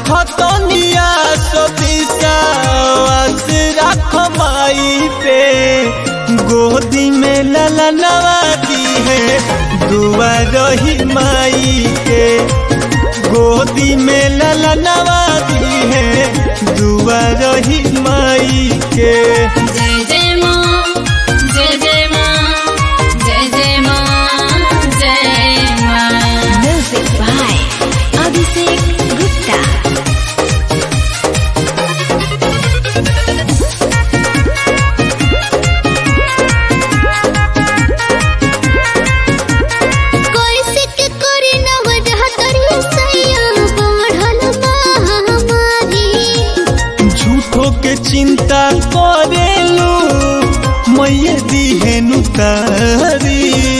रखतनिया सतीसावास रख माई पे गोदी में ललनवा दी है दुआ रही माई के गोदी में ललनवा दी है दुआ रही माई के जय जय माँ जय जय माँ जय जय माँ जय माँ म्यूजिक बाय अभिषेक गुप्ता कैसे के करी नवजह तरी सैया बढ़ल महामारी झूठो के चिंता करेलू मैया दिहेनु तारी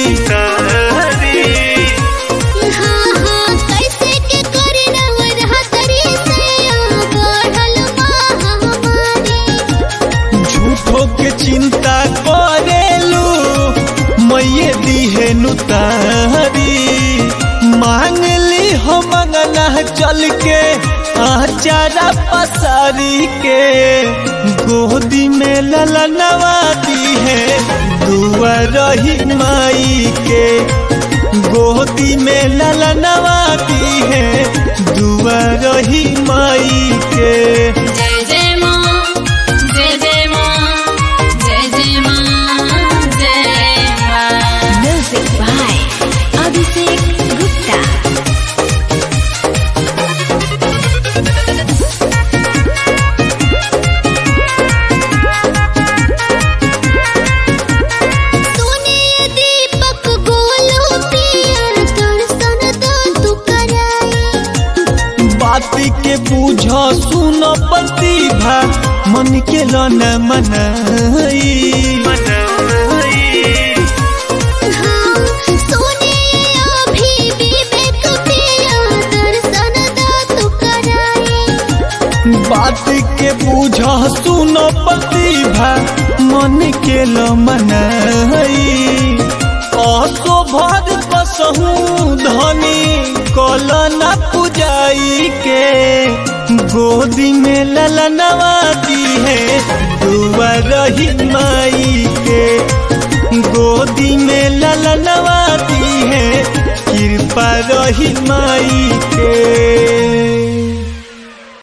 हाँ हाँ कैसे के करी नवजह तरी सैया बढ़ल महामारी झूठो के चिंता करेलू मैया दिहेनु तारी मांग ली हो मंगना चल के आचारा पसारी के गोदी में ललनवा दी है दुआ रही माई के गोदी में ललनवा दी है दुआ रही माई के जय जय माँ जय जय माँ जय जय माँ जय माँ म्यूजिक बाय अभिषेक गुप्ता सुने दीपक गोलू पिया दर्शन दा तू कराई बात के बूझ सुन प्रतिभा मन के लन मनाई हाँ सुने अभी विवेक पिया दर्शन दा तू कराई बात के बूझ सुन प्रतिभा मन के लन मनाई असो भर कसहू धनी कलना पुजाई के गोदी में ललनवा दी है दुआ रही माई के गोदी में ललनवा दी है कृपा रही माई